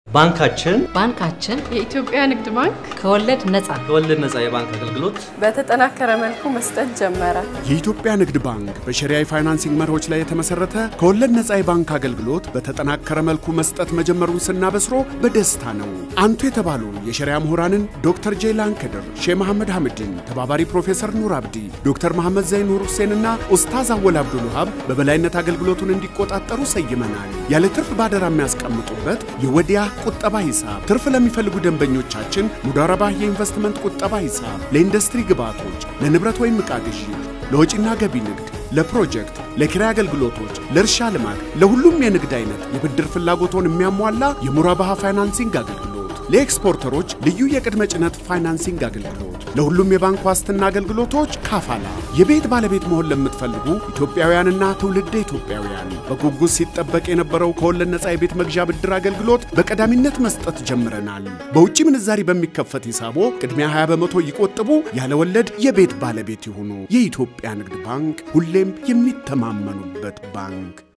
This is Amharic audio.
ባንካችን ባንካችን የኢትዮጵያ ንግድ ባንክ ከወለድ ነፃ ከወለድ ነፃ የባንክ አገልግሎት በተጠናከረ መልኩ መስጠት ጀመረ። የኢትዮጵያ ንግድ ባንክ በሸሪያ የፋይናንሲንግ መርሆች ላይ የተመሰረተ ከወለድ ነፃ የባንክ አገልግሎት በተጠናከረ መልኩ መስጠት መጀመሩን ስናበስሮ በደስታ ነው። አንቱ የተባሉ የሸሪያ ምሁራንን ዶክተር ጄይላን ከድር፣ ሼህ መሐመድ ሐምድን፣ ተባባሪ ፕሮፌሰር ኑር አብዲ፣ ዶክተር መሐመድ ዘይን ኑር ሁሴንና ኡስታዝ አወል አብዱል ውሃብ በበላይነት አገልግሎቱን እንዲቆጣጠሩ ሰይመናል። ያለ ትርፍ ባደራ የሚያስቀምጡበት የወዲያ ቁጠባ ሂሳብ፣ ትርፍ ለሚፈልጉ ደንበኞቻችን ሙዳረባህ የኢንቨስትመንት ቁጠባ ሂሳብ፣ ለኢንዱስትሪ ግብዓቶች፣ ለንብረት ወይም ዕቃ ግዢ፣ ለወጪና ገቢ ንግድ፣ ለፕሮጀክት፣ ለኪራይ አገልግሎቶች፣ ለእርሻ ልማት፣ ለሁሉም የንግድ አይነት የብድር ፍላጎቶን የሚያሟላ የሙራባሃ ፋይናንሲንግ አገልግሎት፣ ለኤክስፖርተሮች ልዩ የቅድመ ጭነት ፋይናንሲንግ አገልግሎት፣ ለሁሉም የባንክ ዋስትና አገልግሎቶች ካፋላ። የቤት ባለቤት መሆን ለምትፈልጉ ኢትዮጵያውያንና ትውልደ ኢትዮጵያውያን በጉጉት ሲጠበቅ የነበረው ከወለድ ነፃ የቤት መግዣ ብድር አገልግሎት በቀዳሚነት መስጠት ጀምረናል። በውጭ ምንዛሪ በሚከፈት ሂሳቦ ቅድሚያ 20 በመቶ ይቆጥቡ፣ ያለ ወለድ የቤት ባለቤት ይሁኑ። የኢትዮጵያ ንግድ ባንክ ሁሌም የሚተማመኑበት ባንክ